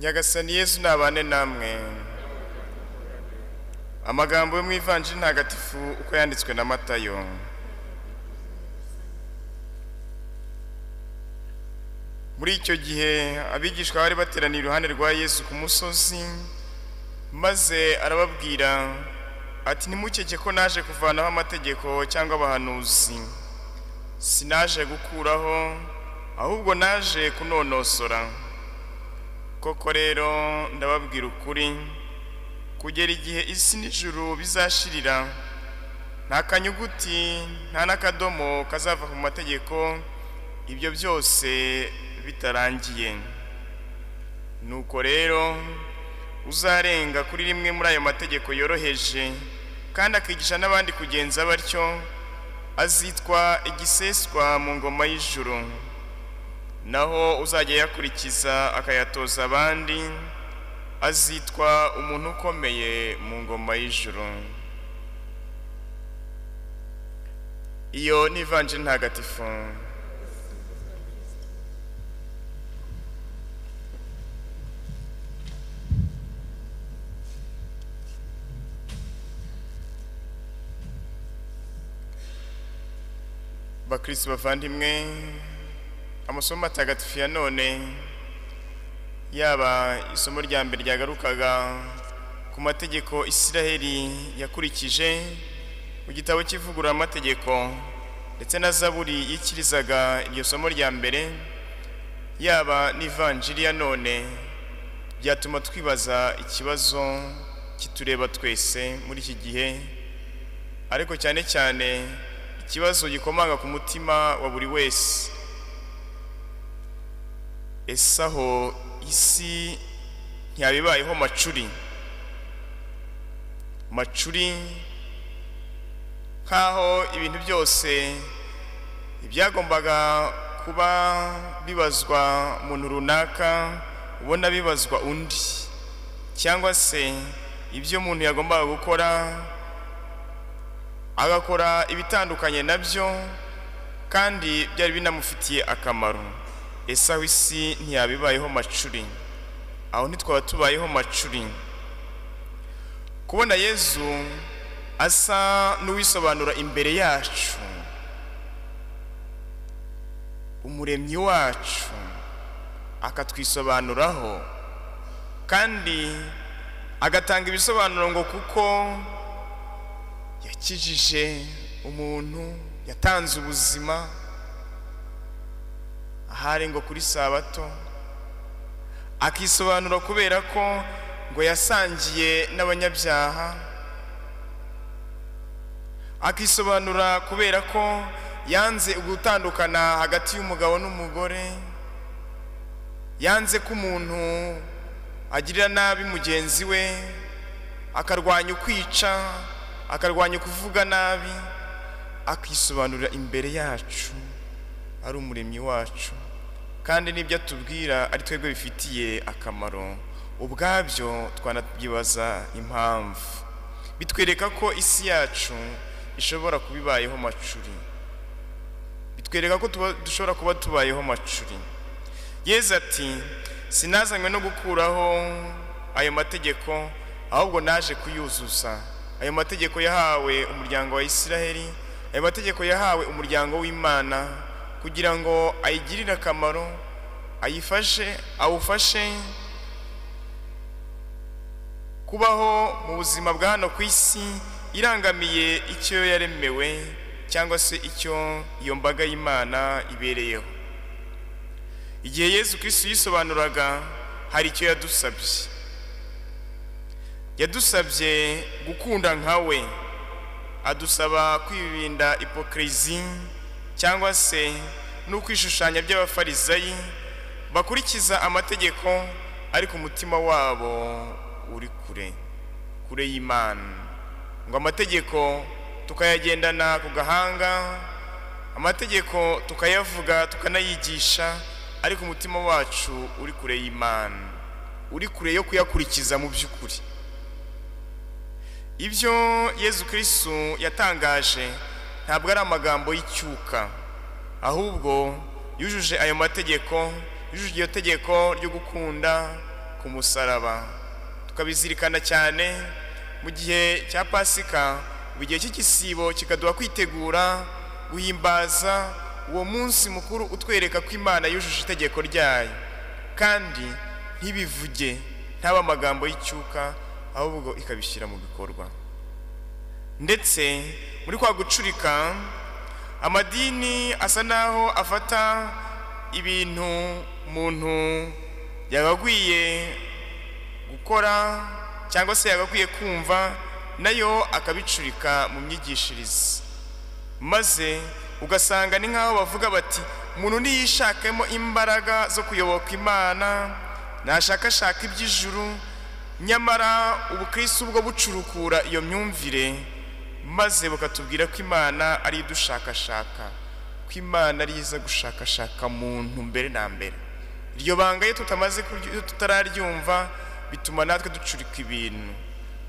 nyagasani yesu nabane namwe amagambo yo mu ivanjiri ntagatifu uko yanditswe na matayo muri icyo gihe abigishwa bari bateraniye iruhande rwa yesu ku musozi maze arababwira ati ntimukeke ko naje kuvanaho amategeko cyangwa abahanuzi sinaje gukuraho ahubwo naje kunonosora koko rero ndababwira ukuri kugera igihe isi n'ijuru bizashirira nta kanyuguti nta n'akadomo kazava ku mategeko ibyo byose bitarangiye nuko rero uzarenga kuri rimwe muri ayo mategeko yoroheje kandi akigisha n'abandi kugenza batyo azitwa igiseswa mu ngoma y'ijuru naho uzajya yakurikiza akayatoza abandi azitwa umuntu ukomeye mu ngoma y'ijuru iyo ni ivanjiri ntagatifu bakirisi bavandimwe amasomo matagatifu ya none yaba isomo rya mbere ryagarukaga ku mategeko isiraheli yakurikije mu gitabo cy'ivugururamategeko ndetse na zaburi yikirizaga iryo somo rya mbere yaba n'ivanjiri ya none byatuma twibaza ikibazo kitureba twese muri iki gihe ariko cyane cyane ikibazo gikomanga ku mutima wa buri wese ese aho isi ntiyabibayeho macuri macuri nk'aho ibintu byose byagombaga kuba bibazwa umuntu runaka ubona bibazwa undi cyangwa se ibyo umuntu yagombaga gukora agakora ibitandukanye nabyo kandi byari binamufitiye akamaro ese aho isi ntiyabibayeho macuri aho ntitwaba tubayeho macuri kubona yezu asa n'uwisobanura imbere yacu umuremyi wacu akatwisobanuraho kandi agatanga ibisobanuro ngo kuko yakijije umuntu yatanze ubuzima ahari ngo kuri sabato akisobanura kubera ko ngo yasangiye n'abanyabyaha akisobanura kubera ko yanze gutandukana hagati y'umugabo n'umugore yanze ko umuntu agirira nabi mugenzi we akarwanya ukwica akarwanya kuvuga nabi akisobanurira imbere yacu ari umuremyi wacu kandi n'ibyo atubwira ari twebwe bifitiye akamaro ubwabyo twanabyibaza impamvu bitwereka ko isi yacu ishobora kuba ibayeho macuri bitwereka ko dushobora kuba tubayeho macuri yeza ati sinazanywe no gukuraho ayo mategeko ahubwo naje kuyuzuza ayo mategeko yahawe umuryango wa isiraheli ayo mategeko yahawe umuryango w'imana kugira ngo ayigirire akamaro ayifashe awufashe kubaho mu buzima bwa hano ku isi irangamiye icyo yaremewe cyangwa se icyo iyo mbaga y'imana ibereyeho igihe yezu kirisitu yisobanuraga hari icyo yadusabye yadusabye gukunda nkawe adusaba kwirinda ipokirizi cyangwa se no kwishushanya by'abafarizayi bakurikiza amategeko ariko umutima wabo uri kure kure y'imana ngo amategeko tukayagendana ku gahanga amategeko tukayavuga tukanayigisha ariko umutima wacu uri kure y'imana uri kure yo kuyakurikiza mu by'ukuri ibyo yezu kirisitu yatangaje ntabwo ari amagambo y'icyuka ahubwo yujuje ayo mategeko yujuje iryo tegeko ryo gukunda ku musaraba tukabizirikana cyane mu gihe cya pasika mu gihe cy'igisibo kikaduha kwitegura guhimbaza uwo munsi mukuru utwereka ko imana yujuje itegeko ryayo kandi ntibivuge ntaba amagambo y'icyuka ahubwo ikabishyira mu bikorwa ndetse muri kwa gucurika amadini asa naho afata ibintu umuntu yagakwiye gukora cyangwa se yagakwiye kumva nayo akabicurika mu myigishirize maze ugasanga ni nk'aho bavuga bati umuntu niyishakemo imbaraga zo kuyoboka imana nashakashaka iby'ijuru nyamara ubukristo ubwo bucurukura iyo myumvire maze bukatubwira ko imana ari idushakashaka ko imana ari iza gushakashaka muntu mbere na mbere iryo banga iyo tutamaze tutararyumva bituma natwe ducurika ibintu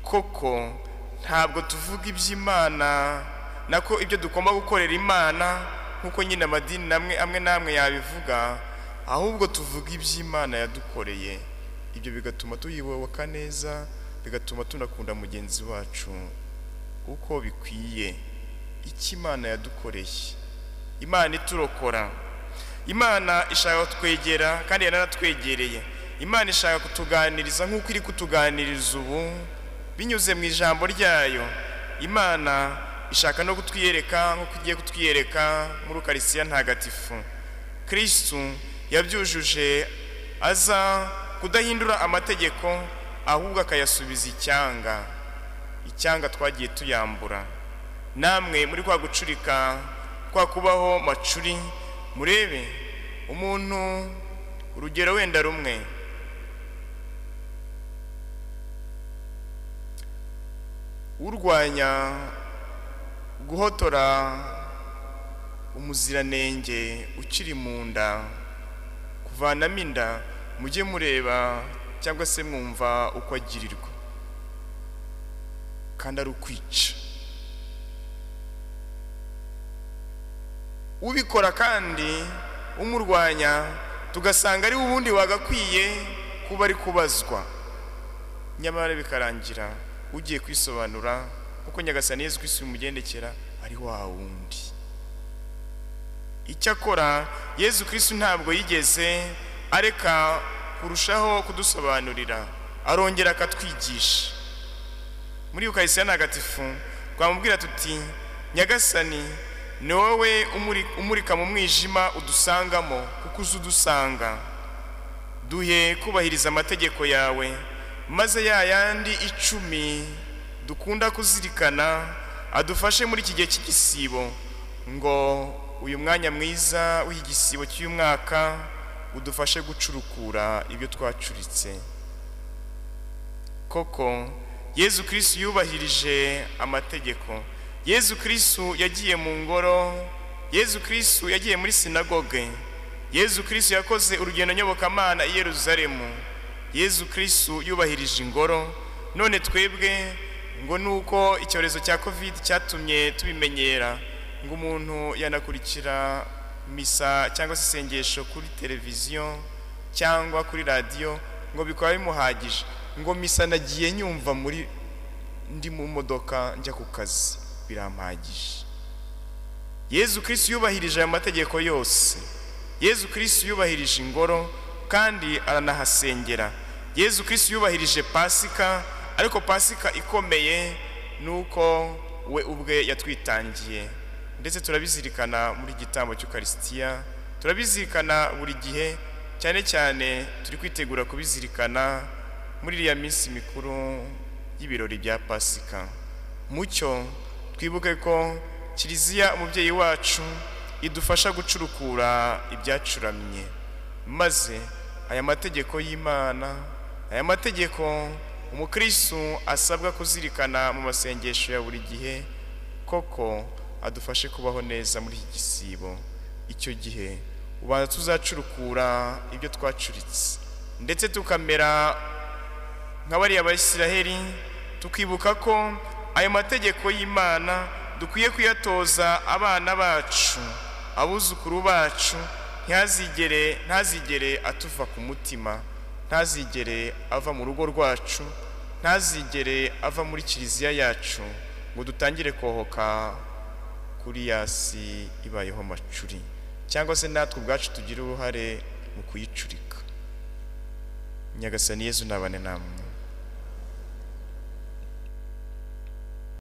koko ntabwo tuvuga iby'imana nako ibyo dugomba gukorera imana nk'uko nyine amadini amwe n'amwe yabivuga ahubwo tuvuga iby'imana yadukoreye ibyo bigatuma tuyiboboka neza bigatuma tunakunda mugenzi wacu uko bikwiye icyo imana yadukoreye imana iturokora imana ishaka kutwegera kandi yaranatwegereye imana ishaka kutuganiriza nk'uko iri kutuganiriza ubu binyuze mu ijambo ryayo imana ishaka no kutwiyereka nk'uko igiye kutwiyereka muri ukarisiya ntagatifu kirisitu yabyujuje aza kudahindura amategeko ahubwo akayasubiza icyanga icyanga twagiye tuyambura namwe muri kwa gucurika kwa kubaho macuri murebe umuntu urugero wenda rumwe urwanya guhotora umuziranenge ukiri mu nda kuvanamo inda mujye mureba cyangwa se mwumva uko agirirwa kandi ari ukwica ubikora kandi umurwanya tugasanga ari ubundi wagakwiye kuba ari kubazwa nyamara bikarangira ugiye kwisobanura kuko nyagasani yezu kwisi umugendekera ari wa wundi icyakora yezu kwisi ntabwo yigeze areka kurushaho kudusobanurira arongera akatwigisha muri ukarisiya ntagatifu twamubwira tuti nyagasani ni wowe umurika mu mwijima udusangamo kuko uzi udusanga duhe kubahiriza amategeko yawe maze ya yandi icumi dukunda kuzirikana adufashe muri iki gihe cy'igisibo ngo uyu mwanya mwiza w'igisibo cy'umwaka udufashe gucurukura ibyo twacuritse koko yezu kirisitu yubahirije amategeko yezu kirisitu yagiye mu ngoro yezu kirisitu yagiye muri sinagoge yezu kirisitu yakoze urugendo nyobokamana i yeruzalemu yezu kirisitu yubahirije ingoro none twebwe ngo nuko icyorezo cya kovide cyatumye tubimenyera ngo umuntu yanakurikira misa cyangwa se isengesho kuri televiziyo cyangwa kuri radiyo ngo bikaba bimuhagije ngo misa nagiye nyumva muri ndi mu modoka njya ku kazi birampagije yezu kirisitu yubahirije aya mategeko yose yezu kirisitu yubahirije ingoro kandi aranahasengera yezu kirisitu yubahirije pasika ariko pasika ikomeye ni uko we ubwe yatwitangiye ndetse turabizirikana muri igitambo cy'ukarisitiya turabizirikana buri gihe cyane cyane turi kwitegura kubizirikana muri iriya minsi mikuru y'ibirori bya pasika mucyo twibuke ko kiliziya umubyeyi wacu idufasha gucurukura ibyacuramye maze aya mategeko y'imana aya mategeko umukristo asabwa kuzirikana mu masengesho ya buri gihe koko adufashe kubaho neza muri iki gisibo icyo gihe ubanza tuzacurukura ibyo twacuritse ndetse tukamera nka bariya bayisiraheli tukibuka ko ayo mategeko y'imana dukwiye kuyatoza abana bacu abuzukuru bacu ntazigere ntazigere atuva ku mutima ntazigere ava mu rugo rwacu ntazigere ava muri kiliziya yacu ngo dutangire kohoka kuri yasi ibayeho macuri cyangwa se natwe ubwacu tugire uruhare mu kuyicurika nyagasani yezu nabane namwe